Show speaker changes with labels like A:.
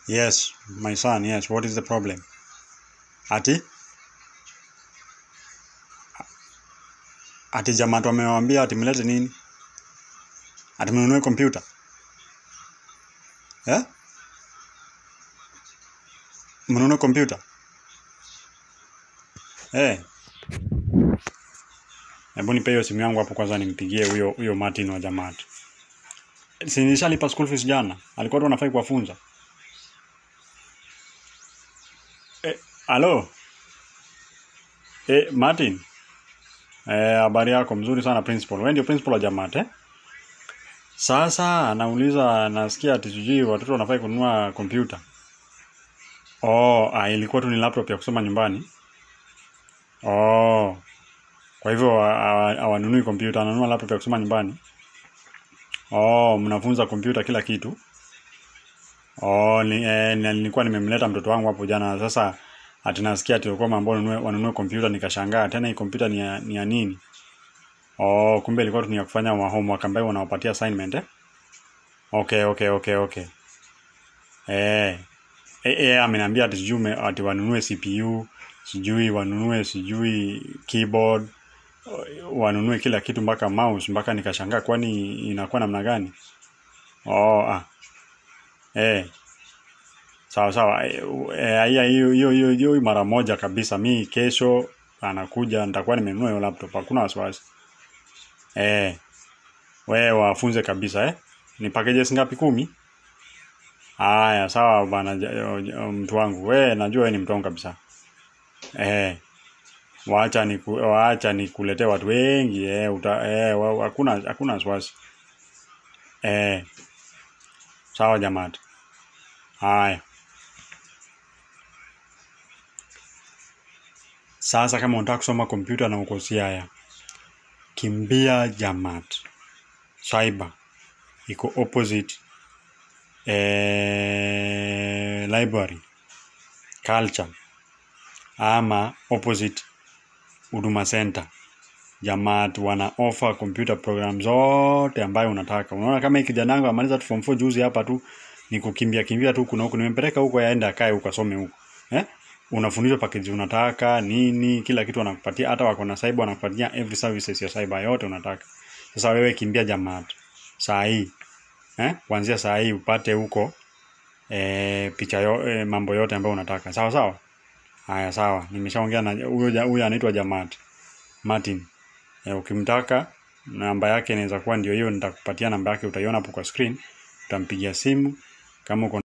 A: Yes, my son, yes. What is the problem? Ati? Ati jamaa tu amewaambia ati mlete nini? Ati mnunue kompyuta? Eh? Mnunue kompyuta? Eh. Hebu nipe hiyo simu yangu hapo kwanza nimpigie huyo huyo Martin wa Jamati. Si nishalipa school fees jana. Alikuwa tu anafai kuwafunza. Eh, alo. Eh, Martin. Eh, habari yako mzuri sana principal. Wewe ndio principal wa Jamati eh? Sasa anauliza nasikia ati sijui watoto wanafai kununua kompyuta. Oh, ah, ilikuwa tu ni laptop ya kusoma nyumbani. Oh. Kwa hivyo hawa- hawanunui kompyuta, wananunua laptop ya kusoma nyumbani. Oh, mnafunza kompyuta kila kitu. Oh, ni, eh, ni- nilikuwa nimemleta mtoto wangu hapo jana. Sasa ati nasikia ati walikuwa mambo wanunue wanunue kompyuta nikashangaa. Tena hii kompyuta ni ya, ni ya nini? Oh, kumbe ilikuwa tu ni ya kufanya wa homework ambayo wanawapatia assignment eh? Okay, okay, okay, okay. Eh. Eh, eh ameniambia ati sijui ume- ati wanunue CPU, sijui wanunue sijui keyboard, wanunue kila kitu mpaka mouse mpaka nikashangaa kwani inakuwa namna gani? Oh, ah. Eh. Sawa sawa. Eh, eh, hiyo hiyo hiyo hiyo hiyo mara moja kabisa. Mi kesho anakuja nitakuwa nimenunua hiyo laptop. Hakuna wasiwasi. Eh. Wewe wafunze kabisa eh. Ni packages ngapi kumi? Haya, sawa bana ja- ja- mtu wangu. Wewe najua wewe ni mtu wangu kabisa. Eh. Waacha ni waacha nikuletee watu wengi eh uta eh wa- hakuna hakuna wasiwasi. Eh. Sawa jamaa. Haya. Sasa kama unataka kusoma kompyuta na uko Siaya, kimbia Jamat. Cyber iko opposite eh, library culture ama opposite Huduma Center. Jamat wana offer computer program zote ambayo unataka. Unaona kama hii kijana wangu amaliza tu form 4 juzi hapa tu ni kukimbia kimbia tu kuna huku nimempeleka huko yaenda akae huko asome huko. Eh? Unafundishwa package unataka nini, kila kitu wanakupatia, hata wako na cyber wanakupatia every services ya cyber yote unataka. Sasa wewe kimbia Jamat. Saa hii. Eh? Kuanzia saa hii upate huko eh, picha yo, eh, mambo yote ambayo unataka. Sawa sawa? Haya sawa. Nimeshaongea na huyo ja- huyo anaitwa Jamat. Martin. Eh, ukimtaka namba yake inaweza kuwa ndio hiyo, nitakupatia namba yake, utaiona hapo kwa screen. Utampigia simu kama uko